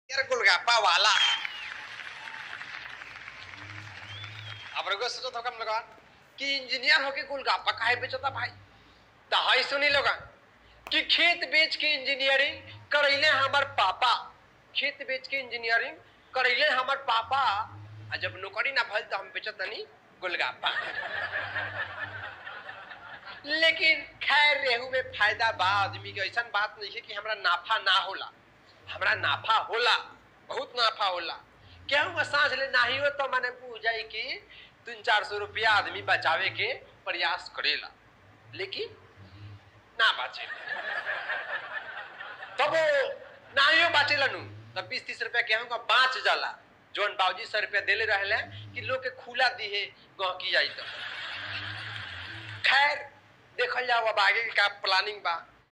यार गोलगप्पा वाला अब रगो सोचो तो कम लगा कि इंजीनियर होके गोलगप्पा काहे बेचता भाई तो हाई सुनी लोगा कि खेत बेच के इंजीनियरिंग करैले हमार पापा खेत बेच के इंजीनियरिंग करैले हमार पापा आ जब नौकरी ना भइल तो हम बेचत नहीं गोलगप्पा लेकिन खैर रेहू में फायदा बा आदमी के ऐसा बात नहीं है कि हमरा नाफा ना होला हमरा नाफा होला बहुत नाफा होला केहू सांझ ले नाही हो तो मैंने पूछ जाई कि तीन चार सौ रुपया आदमी बचावे के प्रयास करेला लेकिन ना बाचे तब वो नाहियो बाचेला नु तब बीस तीस रुपया केहू का बाँच जाला जोन बाबूजी सौ रुपया देले रहले कि लोग के खुला दिहे गहकी जाई तो खैर देखल जाओ अब आगे के का प्लानिंग बा